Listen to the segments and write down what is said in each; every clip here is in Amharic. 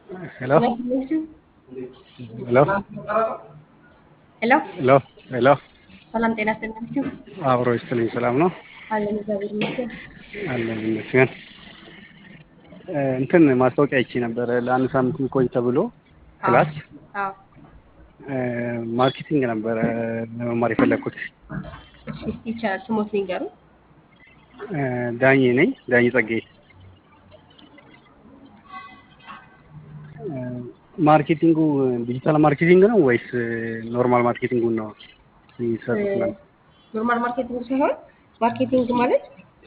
ሄሎ ሄሎ ሄሎ ሄሎ ሄሎ ሰላም ጤና ይስጥልኝ። አብሮ ይስጥልኝ። ሰላም ነው አለን እግዚአብሔር ይመስገን። አለን ይመስገን። እንትን ማስታወቂያ አይቼ ነበረ ለአንድ ሳምንት የሚቆይ ተብሎ ክላስ አዎ ማርኬቲንግ ነበረ ለመማር የፈለግኩት። እሺ እስቲ ይቻላል ስሞት ንገሩ። ዳኜ ነኝ ዳኜ ጸጋዬ። ማርኬቲንጉ ዲጂታል ማርኬቲንግ ነው ወይስ ኖርማል ማርኬቲንጉን ነው የሚሰሩት? ነው ኖርማል ማርኬቲንግ ሳይሆን ማርኬቲንግ ማለት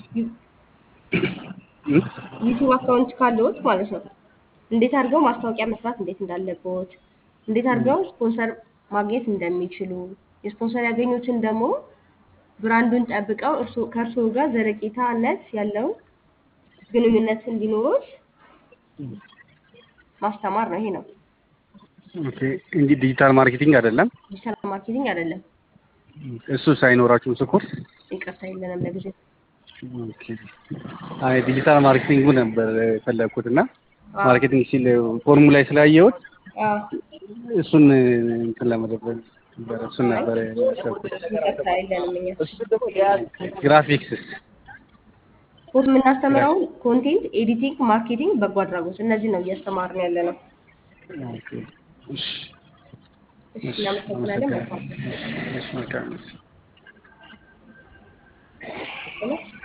ዩቲዩብ አካውንት ካለዎት ማለት ነው። እንዴት አድርገው ማስታወቂያ መስራት እንዴት እንዳለቦት፣ እንዴት አድርገው ስፖንሰር ማግኘት እንደሚችሉ፣ የስፖንሰር ያገኙትን ደግሞ ብራንዱን ጠብቀው እርሱ- ከእርስዎ ጋር ዘለቄታነት ያለው ግንኙነት እንዲኖሩት ማስተማር ነው። ይሄ ነው ኦኬ እንጂ ዲጂታል ማርኬቲንግ አይደለም። ዲጂታል ማርኬቲንግ አይደለም። እሱ ሳይኖራችሁ ስኮርስ ይቅርታ የለንም ለጊዜው። ኦኬ አይ ዲጂታል ማርኬቲንጉ ነበር የፈለግኩት እና አዎ። ማርኬቲንግ ሲል ፎርሙ ላይ ስላየሁት አዎ፣ እሱን እንትን ለመደበል ነበረ እሱን ነበረ ያሰብኩት። ይቅርታ የለንም እኛ ግራፊክስስ ኮርስ የምናስተምረው ኮንቴንት ኤዲቲንግ፣ ማርኬቲንግ፣ በጎ አድራጎት እነዚህ ነው እያስተማርን ያለ ነው። ኦኬ እሺ እሺ እናመሰግናለን። መልካም እሺ መልካም ነው።